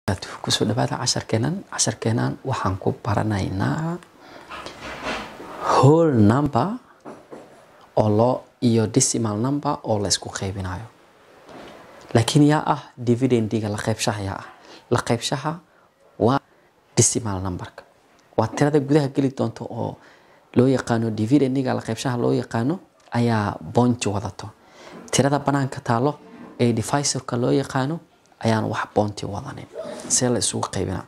kusoo dhawaada casharkeenan casharkeenan waxaan ku baranaynaa whole number oo loo iyo decimal number oo la isku qaybinayo laakiin yaa ah dividendiga la qaybshaha yaa ah la qaybshaha waa decimal numberka waa tirada gudaha geli doonta oo loo yaqaano dividendiga la qaybshaha loo yaqaano ayaa boonti wadato tirada banaanka taalo ee divisorka loo yaqaano ayaan wax boonti wadanin see la isugu qaybina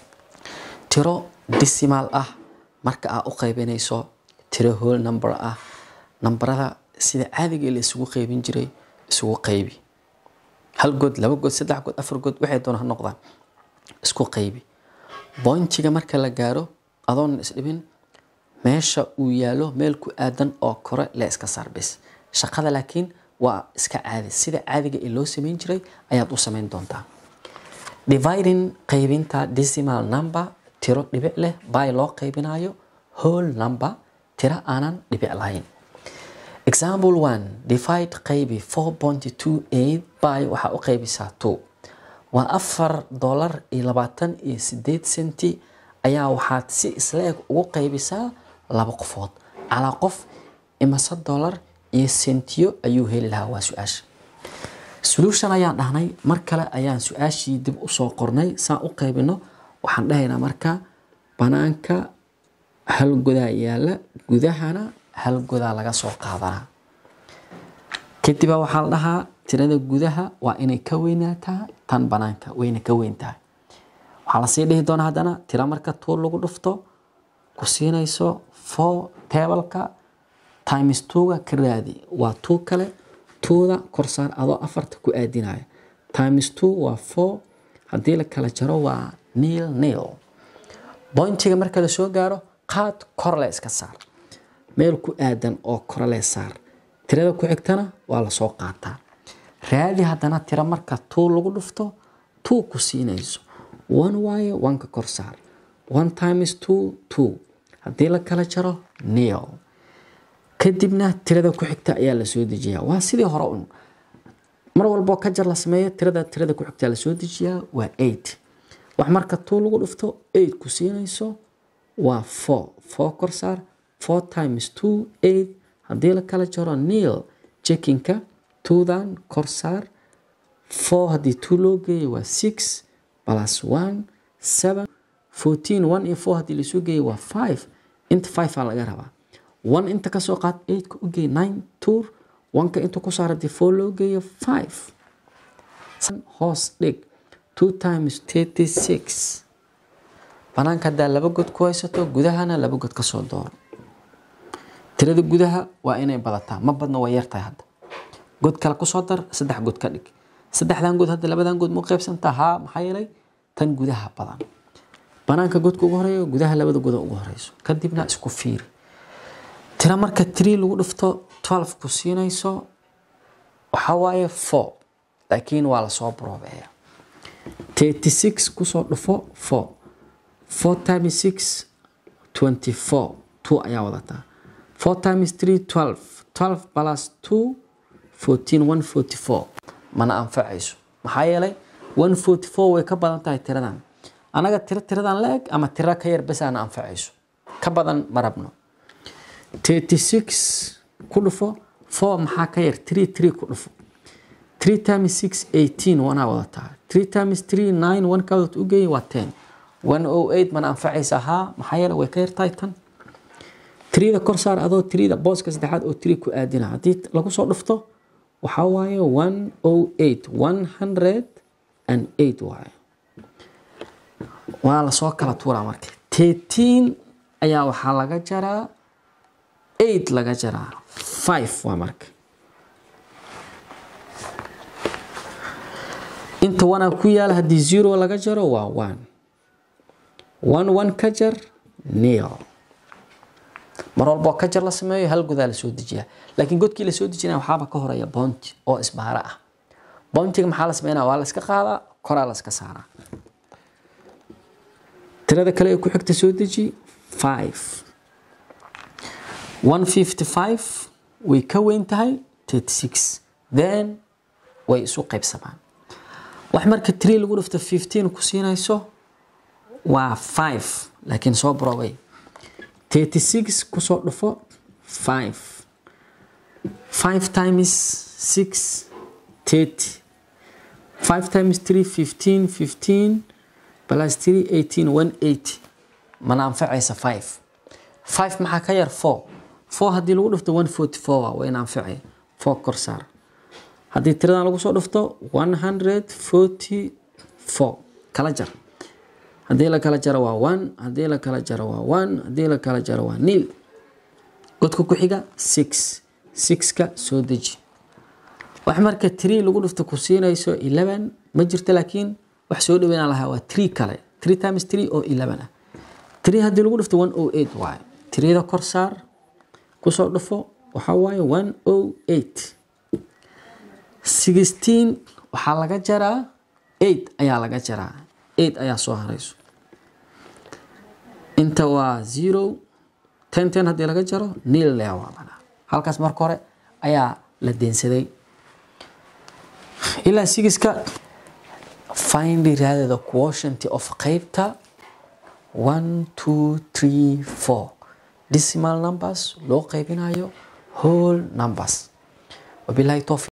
tiro decimal ah marka aad u qaybinayso tiro whole number ah nambarada sida caadiga la isugu qaybin jiray isugu qaybi hal good laba good saddex good afar good waxay doona ha noqdaan isku qaybi boontiga marka la gaaro adoon isdhibin meesha uu yaalo meel ku aadan oo kore le iska saarbis shaqada laakiin waa iska caadi sida caadiga ee loo sameyn jiray ayaad u sameyn doontaa dividing qaybinta decimal number tiro dhibic leh by loo qaybinayo whole number tiro aanan dhibic lahayn example one divide qaybi four point two eight by waxaa u qaybisaa two waa afar dollar iyo labaatan iyo sideed senti ayaa waxaad si isla eg ugu qaybisaa laba qofood calaa qof imase dollar iyo sentiyo ayuu heli lahaa waa su-aasha solution ayaan dhahnay mar kale ayaan su-aashii dib usoo qornay saan u qaybino waxaan dhahaynaa marka banaanka hal godaa yaala gudahana hal godaa laga soo qaadanaa kadiba waxaa la dhahaa tirada gudaha waa inay ka weynaataa tan banaanka wayna ka weyn tahay waxaa lasii dhihi doonaa haddana tira marka tuu lagu dhufto ku siinayso four tebalka times twoga ka raadi waa two kale twoda korsaar adoo afarta ku aadinaya times two waa four haddii la kala jaro waa nil nil bointiga marka lasoo gaaro qaad korle iska saar meel ku aadan oo korle saar tirada ku xigtana waa lasoo qaataa raadi haddana tira marka two lagu dhufto two ku siinayso one waaye oneka kor saar one times two two haddii la kala jaro nil kadibna tirada ku xigta ayaa lasoo dejiyaa waa sidii hore un mar walboo ka jar la sameeyo tirada tirada ku xigta lasoo dejiyaa waa eight wax marka two lagu dhufto eight ku siinayso waa four four kor saar four times two eight haddii la kala jaro nil checkinka twodan kor saar four haddii two loo geeyo waa six plus one seven fourteen one iyo four haddii lasoo geeyo waa five inta five aa laga rabaa one inta kasoo qaad eightka u geey nine tour oneka inta ku saar haddii four loo geeyo five hoos dhig two times thirty six banaanka haddaa laba god ku haysato gudahana laba god kasoo dooro tirada gudaha waa inay badataa ma badna waa yartahay hadda god kale kusoo dar saddex god ka dhig saddexdan god hadda labadan god mu qaybsantaa haa maxaa yeelay tan gudaha badan banaanka godka ugu horeeyo gudaha labada goda ugu horeyso kadibna isku fiiri tira marka tree lagu dhufto twelve ku siinayso waxaa waaye four laakiin waa lasoo broobeeya thirty six kusoo dhufo four four times six twenty four two ayaa wadataa four times three twelve twelve plus two fourteen one forty four mana anfacayso maxaa yeelay one forty four way ka badan tahay tiradan anaga tiro tiradan la eg ama tiro ka yar bes aana anfacayso ka badan ma rabno thirty six ku dhufo four maxaa ka yar three three ku dhufo three times six eighteen wanaa wadataa three times three nine one kaadot u geeyay waa ten one oh eight mana anfacaysa haa maxaa yeele way ka yartahay tan trida kor saar adoo trida booska saddexaad oo three ku aadina haddii lagu soo dhufto waxaa waaye one oh eight one hundred and eight waaye waa lasoo kala tuuraa marka thirteen ayaa waxaa laga jaraa eight laga jaraa five waa marka inta wanaa ku yaala haddii zero laga jaro waa one one one ka jar nil mar walboo ka jar la sameeyo hal godaa lasoo dejiyaa laakiin godkii lasoo dejinaya waxaaba ka horeeya bounty oo isbaaro ah bountiga maxaa la sameynaya waa la iska qaadaa koraa la iska saaraa tirada kale ee ku xigta soo deji five one fifty five way ka weyn tahay thirty six then way isu qaybsamaan wax marka tree lagu dhifto fifteen ku siinayso waa five laakiin soo baroway thirty six kusoo dhufo five five times six thirty five times three fifteen fifteen plus three eighteen one eighty mana anfacaysa five five maxaa ka yar four four haddii lagu dhifto one forty four waa wayna anfacaya four kor saar haddii tiradan lagu soo dhifto one hundred forty four kala jar haddii la kala jaro waa one haddii la kala jaro waa one haddii la kala jaro waa nil godka ku xiga six sixka soo deji wax marka tree lagu dhifto ku siinayso eleven ma jirto laakiin wax soo dhaweynaa lahaa waa tree kale tree times tree oo eleven ah tree haddii lagu dhifto one o eight waaye treeda kor saar kusoo dhufo waxaa waaye one o eight sixteen waxaa laga jaraa eight ayaa laga jaraa eight ayaa soo harayso inta waa zero ten ten haddii laga jaro nil lea waa banaa halkaas marka hore ayaa la deensaday ilaa sigiska find iraadada quotient of qeybta one two three four decimal numbers loo qeybinayo whole numbers wabilahi towfiq